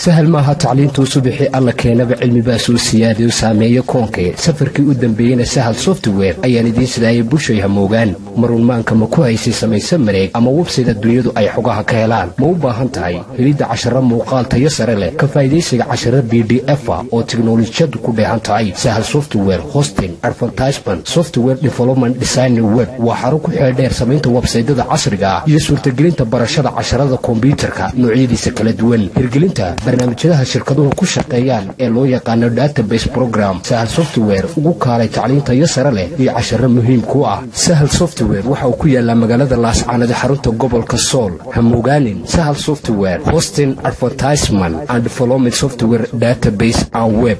sahal maaha tacliintuu subixii alla keenaba cilmibaa soo siyaadayo saameeyo koonkee safarkii u dambeeyeyna sahal software ayaan idiin sidaayay bushay hamoogaan marunmaanka ma ku haysay samayse mareeg ama websayda dunyadu ay xogaha ka helaan ma u baahan tahay helidda casharo muuqaal tayo sare leh ka faa'idaysiga casharo b d efa oo tiknolojiyadu ku dheehan tahay sahal software hosting advertisement software development designer web waa xaro ku xeeldheer samaynta websaydada casriga ah iyo suurtagelinta barashada casharada kombyuutarka noocyadiisa kala duwan hirgelinta barnaamijyadaha shirkaduhu ku shaqeeyaan ee loo yaqaano database program sahal software ugu kaalay tacliintayo sare leh iyo casharo muhiim ku ah sahal software waxa uu ku yaalaa magaalada laascaanada xarunta gobolka sool hamogaanin sahal software hosting advertisement and development software database and web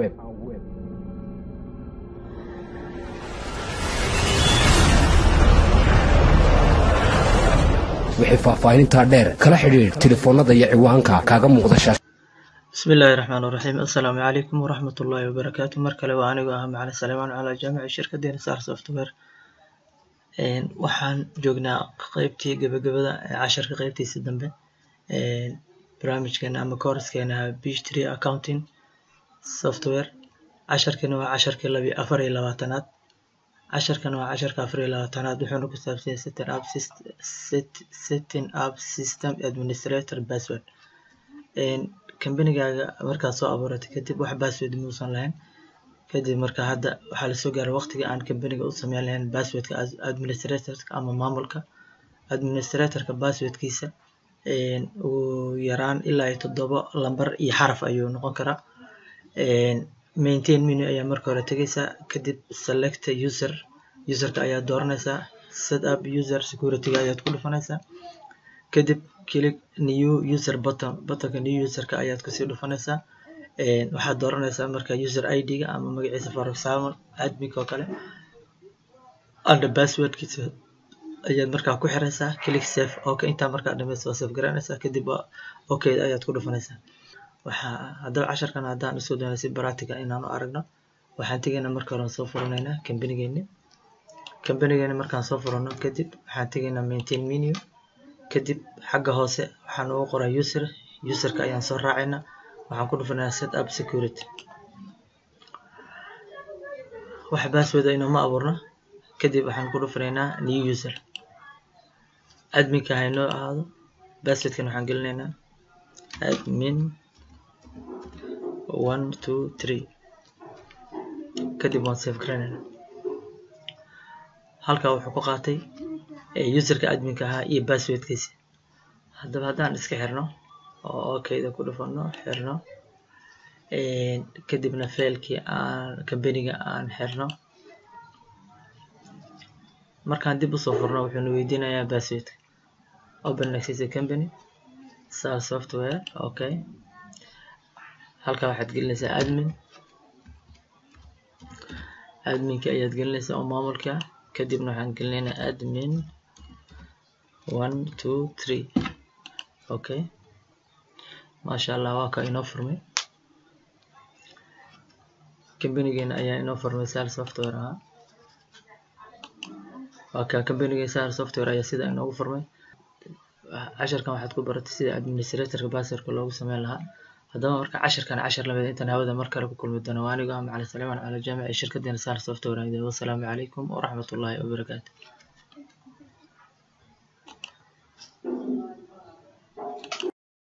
wixii faahfaahinintaa dheer kala xidhiidh telefoonnada iyo ciwaanka kaaga muuqda shaas bismi illaahi raxmaan raxiim assalaamu calaykum waraxmat ullaahi wabarakaatu mar kale waa anigu ah macalin saleemaan calaa jaamici shirkadeena sar software waxaan joognaa qeybtii gabagabada casharka qeybtiisa dambe barnaamijkeena ama koorskeena beach tree accounting software casharkana waa casharkii labi afar iyo labaatanaad casharkana waa casharka afar iyo labaatanaad wuxuuna ku saabsanya setting up setting up system administrator password kambanigaaga markaad soo abuuratay kadib wax password muusan lahayn kadib marka hadda waxaa lasoo gaaray waqtiga aan kambaniga u sameyn lahayn passwordka administratorka ama maamulka administratorka passwordkiisa ugu yaraan ilaa iyo toddoba lambar iyo xaraf ayuu noqon karaa maintain menu ayaa marka hore tegaysaa kadib select user userka ayaad dooranaysaa set up user securityga ayaad ku dhufanaysaa kadib click new user button buttonka new userka ayaad kusii dhufanaysaa waxaad dooranaysaa marka user id-ga ama magaciisa for example adminka oo kale under passwordkiisa ayaad markaa ku xiraysaa click save okay intaa markaa dhamaysa waa save garanaysaa kadib okay ayaad ku dhufanaysaa waxaa haddaba casharkan haddaan isku dayno si practical inaan u aragno waxaan tegaynaa marka hore soo furanaynaa kambanigeeni kambanigeeni markaan soo furano kadib waxaan tegaynaa maintain menu kadib xagga hoose waxaan ugu qoraa user userka ayaan soo raacaynaa waxaan ku dhufanaynaa set up security wax password inoma abuurno kadib waxaan ku dhufanaynaa new user adminka haynoo ahaado passwordkan waxaan gelinaynaa admin one two three kadib waan save garanayna halkaa wuxuu ku qaatay userka adminka ahaa iyo passwordkiisa haddaba haddaan iska xirno oo okayda ku dhufano xirno kadibna failkii aan kambaniga aan xirno markaan dib usoo furno wuxuuna weydiinayaa passwordka open access company sar software okay halkaa waxaad gelinaysaa admin adminka ayaad gelinaysaa oo maamulka kadibna waxaan gelinaynaa admin one two three okay maasha allah waa ka inoo furmay kambanigeena ayaa inoo furmay sar software ahaa waa ka kambanigeena sar software ayaa sida inoogu furmay casharkan waxaad ku baratay sida administratorka passwordka loogu sameyn lahaa haddaba marka casharkan cashar lamid intaan hawada mar kale ku kulmi doono waa anigu ah macalin saleemaan cala jaamici shirkadeena sar software wasalaamu calaykum waraxmatullaahi wabarakaatu